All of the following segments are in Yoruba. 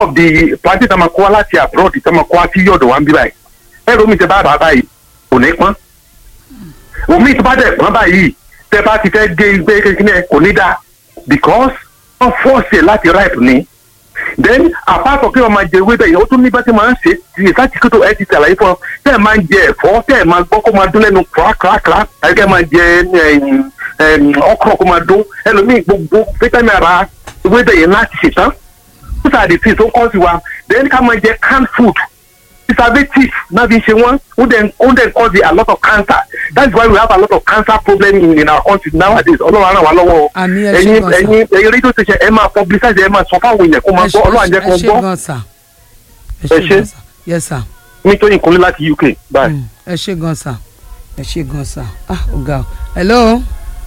of the plantain tá a máa kó wá láti abroad tá a máa kó wá sí yọ̀dọ̀ wa ń bí báyìí ẹ̀rọ mi tẹ bá bàá báyìí kò ní pọ́n omi tó bá dẹ̀ pọ́n báyìí tẹ bá ti fẹ́ gé gbé kékeré kò ní dáa because wọ́n fọ́ọ̀sì ẹ̀ láti ripe ni then apart from kí wọ́n máa jẹ ewé bẹ́ẹ̀ yẹn ó tún ní bá ti máa ń ṣe ti láti kí tó ẹ ti ṣàlàyé fún ọ tẹ́ ẹ máa ń jẹ ẹ̀fọ́ tẹ́ ẹ máa gbọ́ kó máa dún lẹ́nu kàràkàrà àti kẹ́ ẹ máa jẹ ọkọ̀ kó máa dún ẹlòmíì gbogbo vitamin ara ewé bẹ́ẹ̀ yẹn láti ṣètàn those are the things tó kọ́ sí wa then ká máa jẹ canned food preservative náà fi ṣe wọ́n ó dẹ̀ ó dẹ̀ cause a lot of cancer that's why we have a lot of cancer problem in, in our country nowadays ọlọ́run ràn wá lọ́wọ́ Àmì ẹ ṣé ẹ̀yin gan sir. ẹ̀yin ẹ̀yin rédíò station ẹ máa publicize ẹ máa sọ fáwọn èèyàn kó máa gbọ́ ọlọ́run jẹ́ kó ẹ ṣe gbọ́ gan sir ẹ Ẹ ṣe ṣé. gan sir yes sir nítorí ìkúnlẹ̀ láti uk bye. Mm, ẹ ṣe gan sir ẹ ṣe gan sir ah ọ̀gá o hello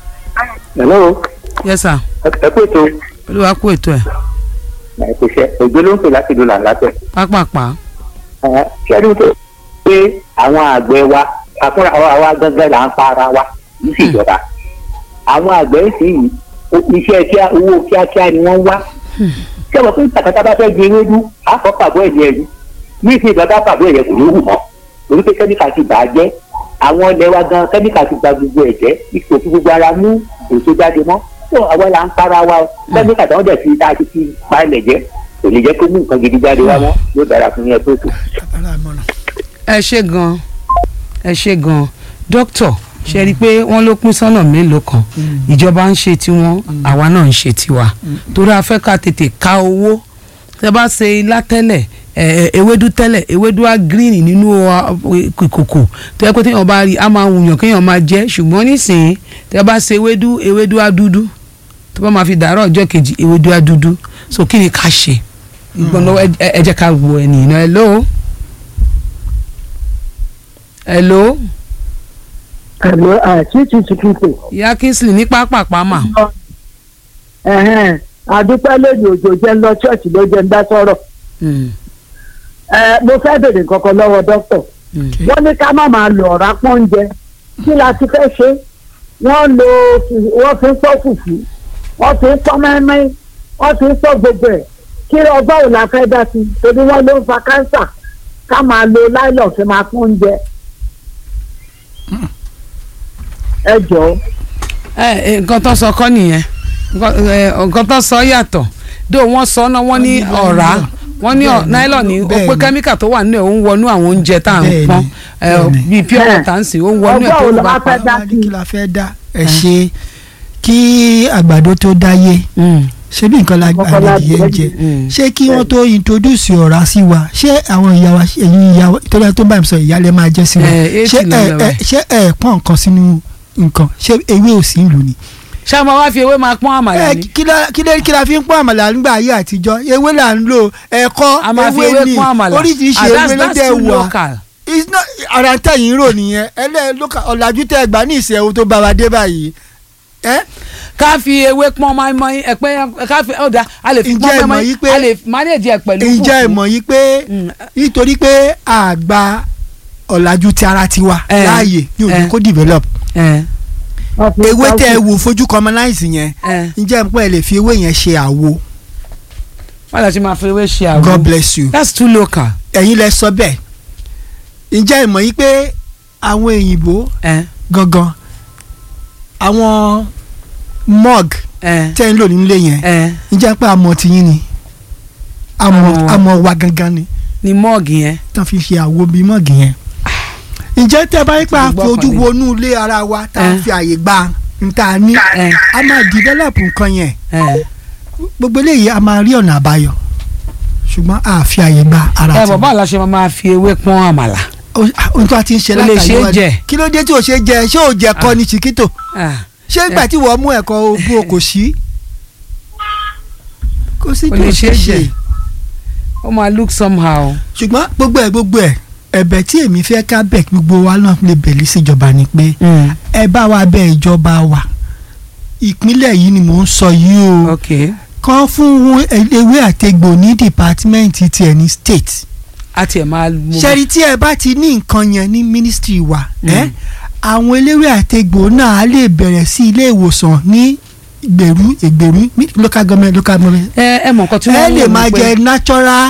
hello yes sir ẹ kú ètò olúwa kú ètò ẹ̀ ẹ kò ṣe òjò ló ń pè láti dùn làǹlàtẹ̀. pápápá ṣé ẹni tó pé àwọn àgbẹ̀ wa àfúnra àwa gángan là ń pa ara wa ní sí ìjọba àwọn àgbẹ̀ sì yìí iṣẹ́ kíá owó kíákíá ni wọ́n wá ṣé wọ́n pé tàkàtà bá fẹ́ di ewédú àfọ́ pàbó ẹ̀jẹ̀ ẹ̀rí ní ìsìn ìgbà bá pàbó ẹ̀jẹ̀ kò ní wù mọ́ torí pé kẹ́míkà ti bà á jẹ́ àwọn ilẹ̀ wa gan kẹ́míkà ti gba gbogbo ẹ̀jẹ̀ ipò tí gbogbo ara mú èso jáde mọ́ tó àwa là ń para wa o kẹ́míkà tí wọ́n dẹ̀ fi tá a ti fi pa ilẹ̀ jẹ́ kò ní jẹ́ kó mú nǹkan gidi jáde wá mọ́ yóò dára fún yẹn tó tó. Ara ìmọ̀ràn. ẹ ṣe gan ẹ ṣe gan dókítà ṣe rí i pé wọ́n ló pín sọ́nà mélòó kan ìjọba ń ṣe tiwọn àwa náà ń ṣe tiwa torí a fẹ́ ká tètè ká owó tẹ bá ṣe ilá tẹ́lẹ̀ ẹ, ẹ, ewédú tẹ́lẹ̀ ewédú á green nínú ọ, ìkòkò tó yẹ pé téèyàn bá rí i á máa wùyàn kéèyàn máa jẹ ṣùgbọ́n nísìnyí tẹ bá ṣe ewédú ewédú á dúdú tó bá máa fi dàárọ̀ ọjọ́ kejì ewédú á dúdú so kí ni ká ṣe ìgbọ́n lọ́wọ́ ẹ- ẹ ẹ jẹ́ ká wo ẹni náà hello hello Hello, uh, Chichi Chikite. ìyá kingsley ní pápápá mà Ẹ̀hẹ́n, àdúpẹ́ lónìí òjò jẹ́ ń lọ ṣọ́ọ̀ṣì ló jẹ́ ń dá sọ̀rọ̀. Mm, Ẹ mo fẹ́ bèrè kankan lọ́wọ́ dókítà. mm. Wọ́n ní ká má máa lo ọ̀rá pọ́njẹ. Kí la ti fẹ́ ṣe? Wọ́n lo fù- wọ́n fi ń pọ́ fùfú. Wọ́n fi ń pọ́ mẹ́mẹ́. Wọ́n fi ń pọ́ gbogbo ẹ̀. Kí ọgbọ́n ò la fẹ́ dá sí? Torí wọ́n ló ń fa káńsà. Ká máa lo láìlọ̀ fi máa pọ́njẹ. Ẹ jọ̀ọ́. ẹ ẹ, nǹkan tó sọ kọ́ nìyẹn Nǹkan- ẹ, nǹkan tó sọ yàtọ̀ dó wọ́n sọ náà wọ́n ní ọ̀rá wọ́n ní ọ̀- Bẹ́ẹ̀ni, nylon ní ó pé bẹ́ẹ̀ni. kẹ́míkà tó wà nínú ẹ̀ ó ń wọnú àwọn oúnjẹ tá à ń Bẹ́ẹ̀ni, pọ́n ẹ, bẹ́ẹ̀ni. bíi pure Bẹ́ẹ̀. water ń sìn ó ń wọnú ẹ̀ Ọgbọ́n tó ò ń la bá wá pa. fẹ́ dá Wọ́n sí? ní kí la fẹ́ dá ẹ ṣe kí àgbàdo tó dáyé Mm, ṣé bí nǹkan la Kọ́kọ́ la adìyẹ ń jẹ́. jẹ mm. ṣé kí wọ́n tó introduce ọ̀rá sí wa ṣé àwọn ìyá wa ẹ̀yin ìyá wa torí àwọn tó bá mi sọ ìyá lè máa jẹ́ sí wa Ẹ, ṣé eighty ló ẹ lọ ẹ báyìí. ṣé ẹ pọ́n nǹkan sínú nǹkan ṣé ewé ò sí ń lù ní. ṣé a máa wá fi ewé máa pọ́n àmàlà ẹ ni kí la kí la kí la fi ń pọ́n àmàlà nígbà ayé àtijọ́ ewé là ń lò ẹ̀kọ́ a máa fi ewé ewé ni pọ́n àmàlà oríṣiríṣi Ah, ewé that's- ló that's dẹ̀ too wà local. it's not ara tẹ̀yìn rò nìyẹn ẹlẹ́ lóka ọ̀làjú tẹ̀ gbà ní ìṣẹ̀wò tó bá wa dé báyìí ẹ́ ká fi ewé pọ́n mọ́ínmọ́ín ẹ̀pẹ́ ká fi ọ̀dà a lè fi Ǹjẹ́ pọ́n ẹ mọ̀ mọ́ínmọ́ín yí pé- a lè manage ẹ̀ pẹ̀lú ǹjẹ́ ẹ fùfú. mọ̀ yìí pé Mm. nítorí pé àgbà ọ̀làjú ti ara tiwa Eh, láàyè ní òjò eh. kó develop ẹ Wọ́n fi ń ewé pọ́ tẹ́ ẹ fùfú. wò fojú commonize yẹn ẹ ǹjẹ́ ẹ pẹ́ ẹ lè fi ewé yẹn ṣe àwo wọ́n lọ sí máa fi ewé ṣe àwọn. God bless you that's too local. ẹ̀yin lẹ sọ bẹ́ẹ̀ ǹjẹ́ ẹ mọ̀ yìí pé àwọn èyìnbó ẹ gangan àwọn mug ẹ tẹ́ ń lò nílé yẹn ẹ ǹjẹ́ pé àmọ̀ tiyín ni àmọ̀ Àmọ̀ wa. àmọ̀ wa gangan ni ní mọ́ọ̀gì yẹn. tán fi ṣe àwo bíi mọ́ọ̀gì yẹn. ǹjẹ́ tẹ́ bá yí pé a Ti fi ojú gbọ́kànlé. wọnú ilé ara wa tá a Eh. fi àyè gba nta ní ẹ a máa develop nǹkan yẹn ẹ gbogbo eléyìí a máa rí ọ̀nà àbáyọ ṣùgbọ́n a fi àyè gba ara ẹ ti bọ̀ báwo la ṣe máa máa fi ewé pọ́n àmàlà. ohun tó a ti ń ṣe Ó lè ṣe é látàrí jẹ. kí ló dé tí o ṣe jẹ ṣé o jẹ kọ́ ni chiquito Ah, ṣé ìgbà tí wọ́n mú ẹ̀kọ́ ogun o kò sí kò sí Ó tí lè o ṣe ṣe é ṣe jẹ. ó máa look somehow. ṣùgbọ́n gbogbo ẹ̀ gbogbo ẹ̀ ẹ̀bẹ̀ tí èmi fẹ́ ká bẹ̀ kí gbogbo wa náà lè bẹ̀lí síjọba ni pé Mm. ẹ bá wa bẹ ìjọba wa ìpínlẹ̀ yìí ni mò ń sọ yìí o ok kàn fún ewé àtegbò ní dìpátímẹ́ǹtì tiẹ̀ ní state a tiẹ̀ máa mú. ṣẹ́rí tí ẹ bá ti ní nǹkan yẹn ní ministry wa Mm. ẹ́ àwọn eléwé àtegbò náà á lè bẹ̀rẹ̀ sí ilé ìwòsàn ní ìgbèrú ìgbèrú ní local government local government ẹ ẹ mọ̀ nǹkan tí ẹ wọ́n ń lè wò máa ni pé- jẹ natural